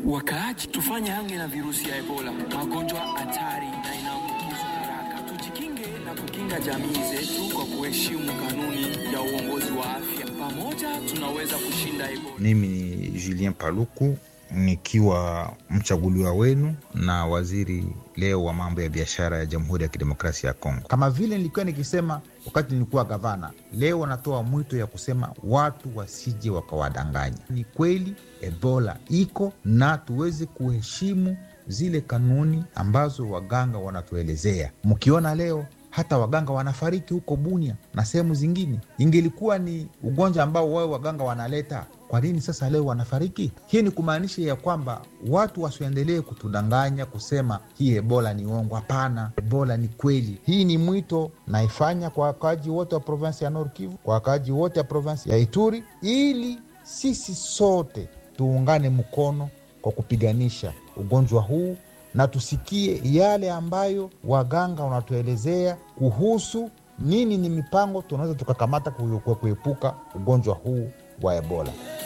Wakaaji, tufanye hange na virusi ya Ebola, magonjwa hatari na inaambukizwa haraka. Tujikinge na kukinga jamii zetu kwa kuheshimu kanuni ya uongozi wa afya. Pamoja tunaweza kushinda Ebola. Mimi ni Julien Paluku nikiwa mchaguliwa wenu na waziri leo wa mambo ya biashara ya Jamhuri ya Kidemokrasia ya Kongo. Kama vile nilikuwa nikisema wakati nilikuwa gavana, leo wanatoa mwito ya kusema watu wasije wakawadanganya. Ni kweli Ebola iko na tuweze kuheshimu zile kanuni ambazo waganga wanatuelezea. Mkiona leo hata waganga wanafariki huko Bunia na sehemu zingine. Ingelikuwa ni ugonjwa ambao wao waganga wanaleta, kwa nini sasa leo wanafariki? Hii ni kumaanisha ya kwamba watu wasiendelee kutudanganya kusema hii ebola ni uongo. Hapana, ebola ni kweli. Hii ni mwito naifanya kwa wakaaji wote wa provinsi ya Nord Kivu, kwa wakaaji wote wa provinsi ya Ituri, ili sisi sote tuungane mkono kwa kupiganisha ugonjwa huu na tusikie yale ambayo waganga wanatuelezea kuhusu nini ni mipango tunaweza tukakamata kuepuka ugonjwa huu wa Ebola.